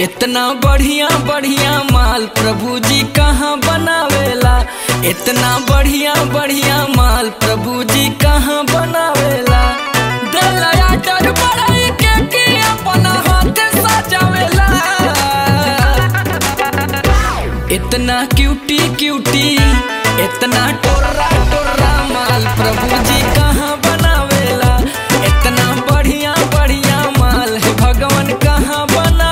इतना बढ़िया बढ़िया माल प्रभु जी कहाँ बनावेला इतना बढ़िया बढ़िया माल प्रभु जी कहाँ बनावेला दिलया डर बढ़ाई के कि अपना हाथ सजावेला इतना क्यूटी क्यूटी इतना टोरा टोरा माल प्रभु जी कहाँ बनावेला इतना बढ़िया बढ़िया माल है भगवान कहाँ बनावेला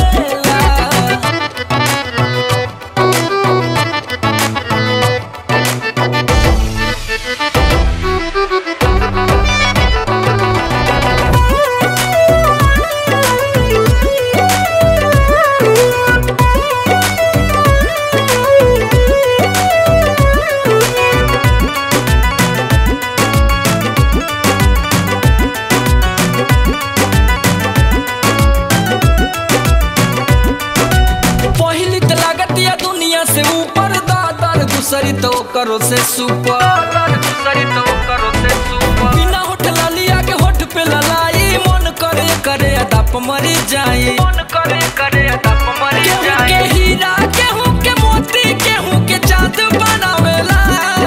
पहली तो लागत या दुनिया से ऊपर दादर दूसरी तो करो से सुपर दूसरी तो करो से सुपर बिना होठ लालिया के होठ पे ललाई मन करे करे अदप मरी जाई मन करे करे अदप मरी जाई के हीरा केहू के मोती केहू के चांद बनावेला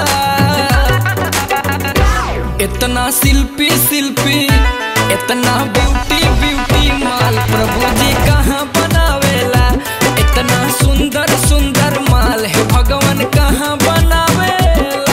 इतना शिल्पी शिल्पी इतना ब्यूटी ब्यूटी माल प्रभु जी कहाँ बनावेला इतना सुंदर सुंदर माल है भगवान कहाँ बनावेला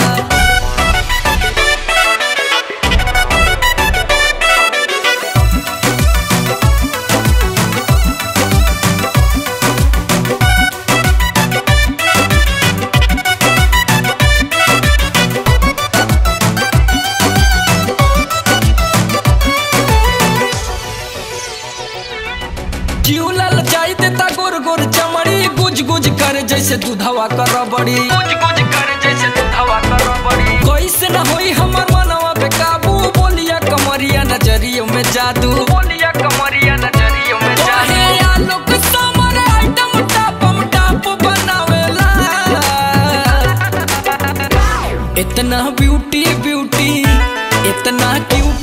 जीवलल जाई देता गोर गोर चमड़ी गुज गुज कर जैसे दूधवा कर बड़ी गुज गुज कर जैसे दूधवा कर बड़ी कैसे न होई हमर मनवा पे काबू बोलिया कमरिया नजरियों में जादू बोलिया कमरिया नजरियों में जादू हे आलोक समर आइटम टापम टाप बनावेला इतना ब्यूटी ब्यूटी इतना क्यूट